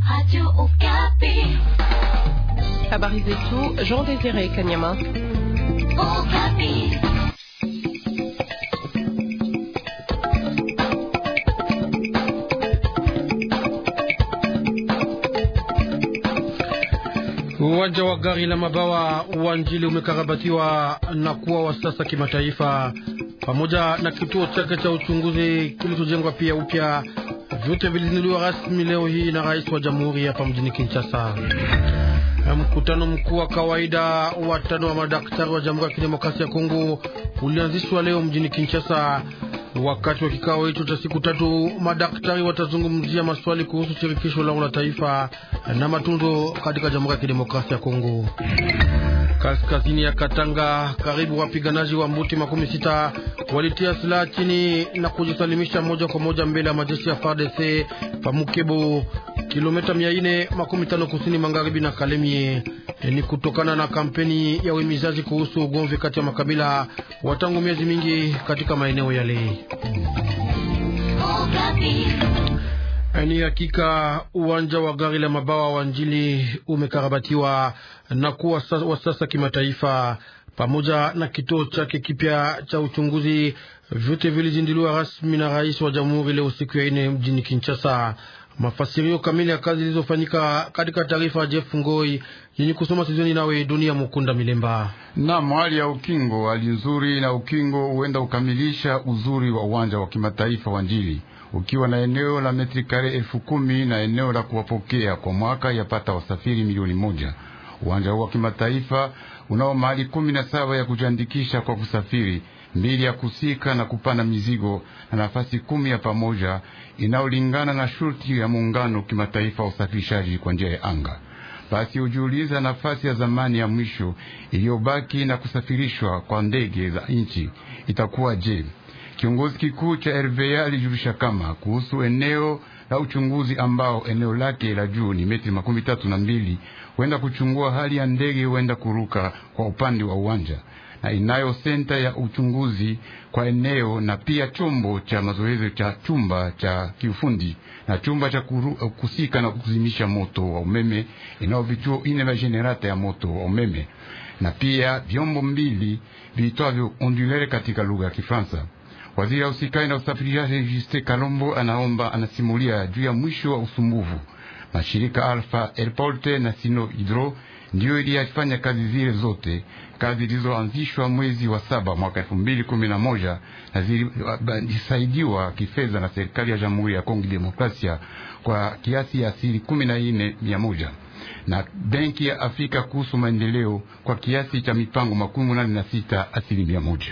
Habari zetu Jean Désiré Kanyama. Uwanja wa gari la mabawa wa Njili umekarabatiwa na kuwa wa sasa kimataifa, pamoja na kituo chake cha uchunguzi kilichojengwa pia upya. Vyote vilizinduliwa rasmi leo hii na rais wa jamhuri hapa mjini Kinshasa. Mkutano mkuu wa kawaida wa tano wa madaktari wa Jamhuri ya Kidemokrasia ya Kongo ulianzishwa leo mjini Kinshasa. Wakati wa kikao hicho cha siku tatu, madaktari watazungumzia maswali kuhusu shirikisho lao la taifa na matunzo katika Jamhuri ya Kidemokrasia ya Kongo. Kaskazini ya Katanga, karibu wapiganaji wa mbuti makumi sita walitia silaha chini na kujisalimisha moja kwa moja mbele ya majeshi ya FARDC Pamukebo, kilomita mia ine makumi tano kusini magharibi na Kalemie. Ni kutokana na kampeni ya uhimizaji kuhusu ugomvi kati ya makabila wa tangu miezi mingi katika maeneo yale. Ni hakika uwanja wa gari la mabawa wa Njili umekarabatiwa na kuwa wa sasa kimataifa, pamoja na kituo chake kipya cha uchunguzi. Vyote vilizinduliwa rasmi na rais wa jamhuri leo siku ya ine mjini Kinshasa. Mafasirio kamili ya kazi zilizofanyika katika taarifa ya Jeff Ngoi yenye kusoma sizoni nawe Dunia Mukunda Milemba. Naam, hali ya ukingo, hali nzuri na ukingo huenda ukamilisha uzuri wa uwanja wa kimataifa wa Njili ukiwa na eneo la metri kare elfu kumi na eneo la kuwapokea kwa mwaka yapata wasafiri milioni moja. Uwanja huu wa kimataifa unao mahali kumi na saba ya kujiandikisha kwa kusafiri, mbili ya kusika na kupanda mizigo na nafasi kumi ya pamoja inayolingana na shurti ya muungano kimataifa wa usafirishaji kwa njia ya anga. Basi hujiuliza nafasi ya zamani ya mwisho iliyobaki na kusafirishwa kwa ndege za nchi itakuwa je? Kiongozi kikuu cha RVA alijulisha kama kuhusu eneo la uchunguzi ambao eneo lake la juu ni metri makumi tatu na mbili huenda kuchungua hali ya ndege huenda kuruka kwa upande wa uwanja na inayo senta ya uchunguzi kwa eneo na pia chombo cha mazoezi cha chumba cha kiufundi na chumba cha kuru, kusika na kuzimisha moto wa umeme inao vituo ine vya generata ya moto wa umeme na pia vyombo mbili viitwavyo ondulere katika lugha ya Kifaransa. Waziri wa usikai na usafirishaji Juste Kalombo anaomba anasimulia juu ya mwisho wa usumbufu. Mashirika Alpha Airporte na Sino Hydro ndiyo iliyafanya kazi zile zote, kazi zilizoanzishwa mwezi wa saba mwaka elfu mbili kumi na moja na zilisaidiwa kifedha na serikali ya Jamhuri ya Kongo Demokrasia kwa kiasi ya asili kumi na nne mia moja na Benki ya Afrika kuhusu maendeleo kwa kiasi cha mipango makumi nane na sita asilimia moja.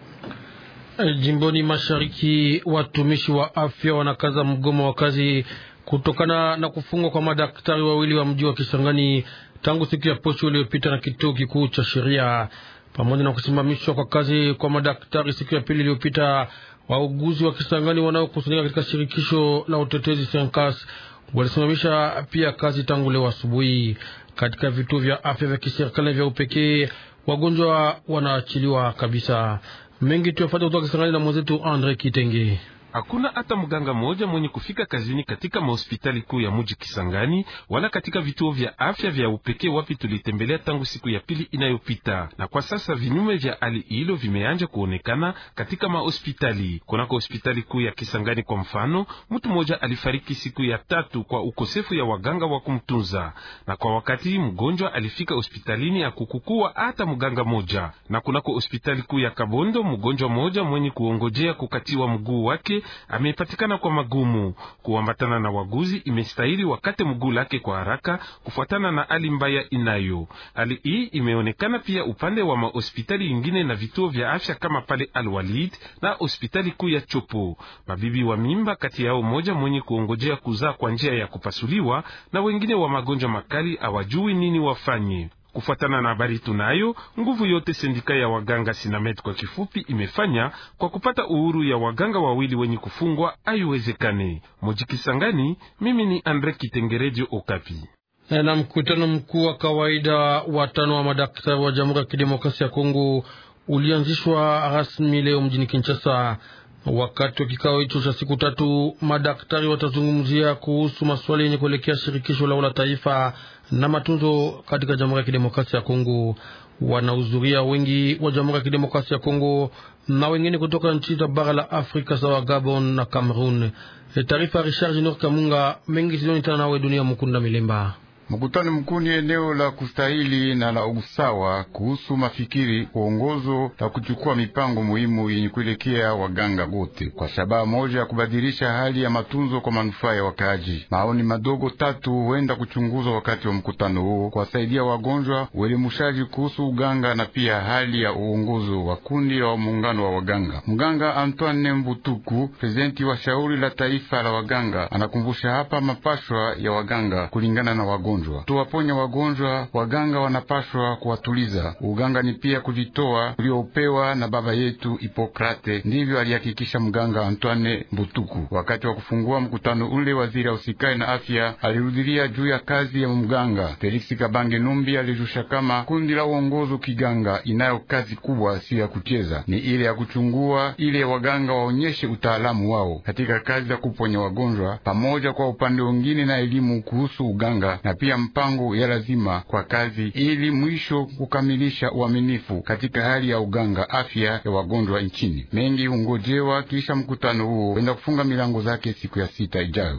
Jimboni mashariki watumishi wa afya wanakaza mgomo wa kazi kutokana na kufungwa kwa madaktari wawili wa mji wa Kisangani tangu siku ya posho iliyopita na kituo kikuu cha sheria, pamoja na kusimamishwa kwa kazi kwa madaktari siku ya pili iliyopita. Wauguzi wa Kisangani wanaokusanyika katika shirikisho la utetezi Senkas walisimamisha pia kazi tangu leo asubuhi. Katika vituo vya afya vya kiserikali vya upekee, wagonjwa wanaachiliwa kabisa. Mengi tuyafata kutoka Kisangani na mwenzetu Andre Kitenge. Hakuna hata mganga mmoja mwenye kufika kazini katika mahospitali kuu ya muji Kisangani wala katika vituo vya afya vya upekee wapi tulitembelea tangu siku ya pili inayopita. Na kwa sasa vinyume vya hali hilo vimeanja kuonekana katika mahospitali. Kunako hospitali kuu ya Kisangani kwa mfano, mtu mmoja alifariki siku ya tatu kwa ukosefu ya waganga wa kumtunza, na kwa wakati mgonjwa alifika hospitalini akukukua hata mganga moja. Na kunako hospitali kuu ya Kabondo, mgonjwa mmoja mwenye kuongojea kukatiwa mguu wake amepatikana kwa magumu. Kuambatana na waguzi imestahili wakate mguu lake kwa haraka kufuatana na hali mbaya inayo. Hali hii imeonekana pia upande wa mahospitali ingine na vituo vya afya kama pale Alwalid na hospitali kuu ya Chopo. Mabibi wa mimba kati yao moja mwenye kuongojea kuzaa kwa njia ya kupasuliwa na wengine wa magonjwa makali hawajui nini wafanye. Kufuatana na habari tunayo, nguvu yote sendika ya waganga Sinamed kwa kifupi imefanya kwa kupata uhuru ya waganga wawili wenye kufungwa haiwezekane. Mojikisangani, mimi ni Andre Kitengerejo Okapi. Na mkutano mkuu wa kawaida wa tano wa madaktari wa Jamhuri ya Kidemokrasia ya Kongo ulianzishwa rasmi leo mjini Kinshasa. Wakati wa kikao hicho cha siku tatu, madaktari watazungumzia kuhusu maswali yenye kuelekea shirikisho lao la taifa na matunzo katika Jamhuri ya Kidemokrasia ya Kongo. Wanahudhuria wengi wa Jamhuri ya Kidemokrasia ya Kongo na wengine kutoka nchi za bara la Afrika sawa Gabon na Cameroon. Taarifa ya Richard Junior Kamunga mengi sioni tena nawe dunia Mukunda Milemba. Mkutano mkuu ni eneo la kustahili na la usawa kuhusu mafikiri, uongozo la kuchukua mipango muhimu yenye kuelekea waganga wote kwa shabaha moja ya kubadilisha hali ya matunzo kwa manufaa ya wakaaji. Maoni madogo tatu huenda kuchunguzwa wakati wa mkutano huo, kuwasaidia wagonjwa, uelimushaji kuhusu uganga na pia hali ya uongozo wa kundi la muungano wa waganga. Mganga Antoine Mbutuku, prezidenti wa shauri la taifa la waganga, anakumbusha hapa mapashwa ya waganga kulingana na wagonjwa tuwaponya wagonjwa. Waganga wanapashwa kuwatuliza. Uganga ni pia kujitoa uliopewa na baba yetu Hipokrate. Ndivyo alihakikisha mganga Antoine Mbutuku wakati wa kufungua mkutano ule. Waziri ausikai na afya alirudilia juu ya kazi ya mganga. Felix Kabange Numbi alijusha kama kundi la uongozo kiganga inayo kazi kubwa, siyo ya kucheza, ni ile ya kuchungua, ile waganga waonyeshe utaalamu wao katika kazi za kuponya wagonjwa, pamoja kwa upande wengine na elimu kuhusu uganga na pia mpango ya lazima kwa kazi ili mwisho kukamilisha uaminifu katika hali ya uganga afya ya wagonjwa nchini. Mengi hungojewa kisha mkutano huo wenda kufunga milango zake siku ya sita ijayo.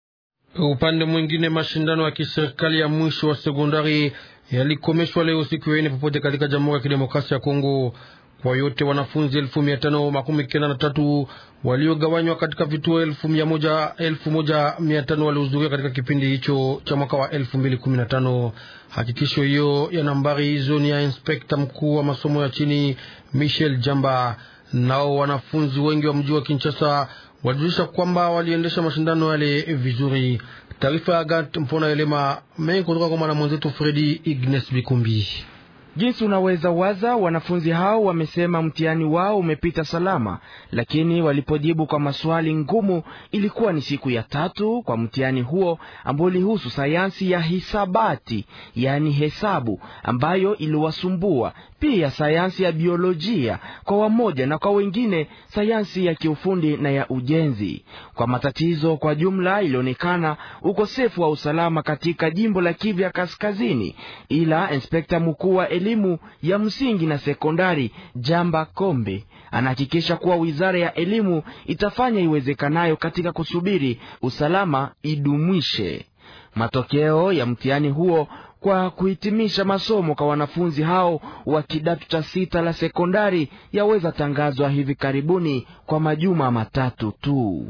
Upande mwingine, mashindano ya kiserikali ya mwisho wa sekondari yalikomeshwa leo siku ya ine popote katika Jamhuri ya Kidemokrasia ya Kongo. Kwa yote wanafunzi elfu mia tano makumi kenda na tatu waliogawanywa katika vituo elfu mia moja elfu moja mia tano walihudhuria katika kipindi hicho cha mwaka wa elfu mbili kumi na tano. Hakikisho hiyo ya nambari hizo ni ya inspekta mkuu wa masomo ya chini Michel Jamba. Nao wanafunzi wengi wa mji wa Kinshasa walijulisha kwamba waliendesha mashindano yale vizuri. Taarifa ya Gat Mpona Elema mengi kutoka kwa mwana mwenzetu Fredi Ignes Bikumbi. Jinsi unaweza waza, wanafunzi hao wamesema mtihani wao umepita salama, lakini walipojibu kwa maswali ngumu, ilikuwa ni siku ya tatu kwa mtihani huo ambao ulihusu sayansi ya hisabati, yaani hesabu, ambayo iliwasumbua pia sayansi ya biolojia kwa wamoja na kwa wengine sayansi ya kiufundi na ya ujenzi. Kwa matatizo kwa jumla, ilionekana ukosefu wa usalama katika jimbo la Kivu ya Kaskazini, ila inspekta mkuu wa elimu ya msingi na sekondari Jamba Kombe anahakikisha kuwa wizara ya elimu itafanya iwezekanayo katika kusubiri usalama idumwishe matokeo ya mtihani huo kwa kuhitimisha masomo kwa wanafunzi hao wa kidato cha sita la sekondari yaweza tangazwa hivi karibuni kwa majuma matatu tu.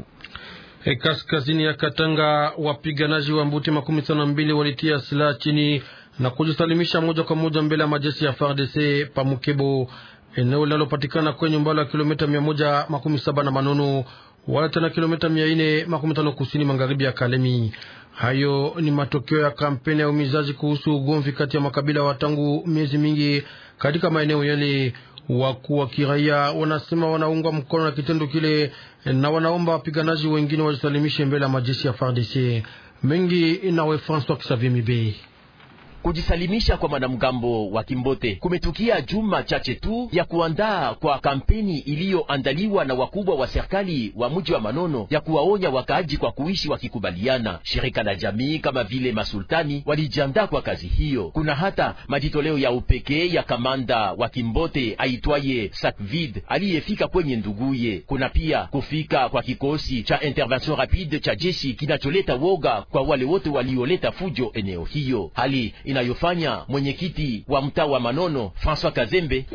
E, kaskazini ya Katanga wapiganaji wa Mbuti makumi tano na mbili walitia silaha chini na kujisalimisha moja kwa moja mbele ya majeshi ya FARDC Pamukebo, eneo linalopatikana kwenye umbali wa kilomita mia moja makumi saba na Manono wala tena kilomita mia nne makumi tano kusini magharibi ya Kalemi. Hayo ni matokeo ya kampeni ya umizaji kuhusu ugomvi kati ya makabila wa tangu miezi mingi katika maeneo yale. Wakuu wa kiraia wanasema wanaungwa mkono na kitendo kile na wanaomba wapiganaji wengine wajisalimishe mbele ya majeshi ya FARDC mengi. Nawe François Xavier Mibe Kujisalimisha kwa mwanamgambo wa Kimbote kumetukia juma chache tu ya kuandaa kwa kampeni iliyoandaliwa na wakubwa wa serikali wa mji wa Manono ya kuwaonya wakaaji kwa kuishi wakikubaliana. Shirika la jamii kama vile masultani walijiandaa kwa kazi hiyo. Kuna hata majitoleo ya upekee ya kamanda wa Kimbote aitwaye Sakvid aliyefika kwenye nduguye. Kuna pia kufika kwa kikosi cha intervention rapide cha jeshi kinacholeta woga kwa wale wote walioleta fujo eneo hiyo, hali inayofanya mwenyekiti wa mtaa wa Manono François Kazembe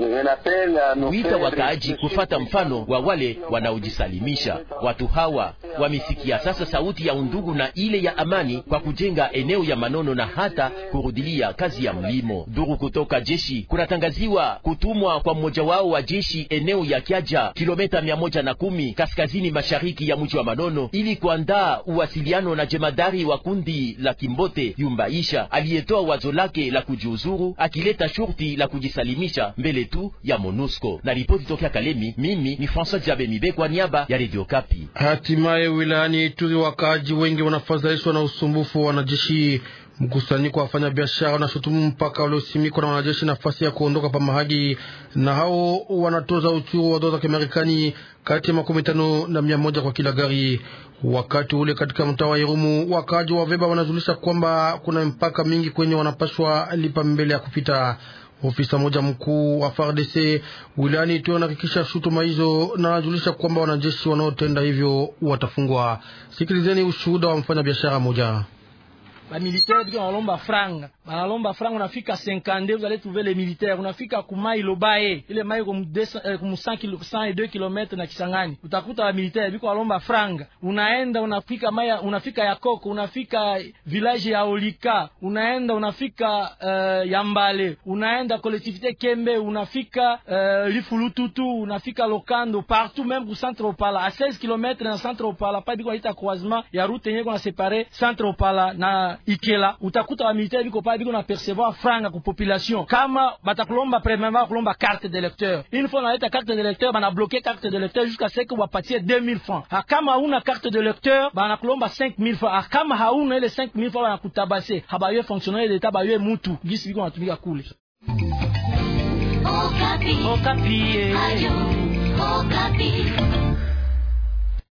kuita wakaaji kufata mfano wa wale wanaojisalimisha. Watu hawa wamesikia sasa sauti ya undugu na ile ya amani kwa kujenga eneo ya Manono na hata kurudilia kazi ya mlimo. Duru kutoka jeshi kunatangaziwa kutumwa kwa mmoja wao wa jeshi eneo ya Kiaja, kilomita mia moja na kumi kaskazini mashariki ya mji wa Manono, ili kuandaa uwasiliano na jemadari wa kundi la Kimbote Yumbaisha aliyetoa wazo lake la kujiuzuru akileta shurti la kujisalimisha mbele tu ya MONUSCO. Na ripoti tokea Kalemi, mimi ni François Jabe Mibe kwa niaba ya Radio Kapi. Hatimaye wilayani Ituri, wakaaji wengi wanafadhaishwa na usumbufu wa wanajeshi. Mkusanyiko wa wafanya biashara unashutumu mpaka uliosimikwa na wanajeshi nafasi ya kuondoka pa Mahagi, na hao wanatoza uchuru wa dola za Kimarekani kati ya makumi tano na mia moja kwa kila gari. Wakati ule katika mtaa wa Irumu, wakaaji wa Veba wanajulisha kwamba kuna mpaka mingi kwenye wanapashwa lipa mbele ya kupita. Ofisa mmoja mkuu wa FARDC wilayani tu anahakikisha shutuma hizo na anajulisha kwamba wanajeshi wanaotenda hivyo watafungwa. Sikilizeni ushuhuda wa mfanyabiashara mmoja. bamilitaire biko banalomba franga banalomba franga unafika 52 vous allez trouver les militaires unafika kumai lobaye ile mai kum 102 km na Kisangani utakuta bamilitaire biko banalomba franga unaenda unafika mai unafika ya Koko unafika village ya Olika unaenda unafika uh, ya Mbale unaenda collectivité Kembe unafika uh, Lifulututu unafika Lokando partout même ku centre Opala à 16 km na centre Opala pa biko ita croisement ya route yenye kuna séparer centre Opala na Ikela utakuta wa militaire biko pale biko na percevoir franga ku population kama batakulomba premièrement kulomba carte d'électeur une fois naleta carte d'électeur bana bloquer carte d'électeur jusqu'à ce que wapatie 2000 francs ha kama hauna carte d'électeur bana kulomba 5000 francs ha kama hauna ile 5000 francs bana kutabase habaye fonctionnaire d'etat baye mutu gisi biko natumika kule Okapi. Okapi. Ayo.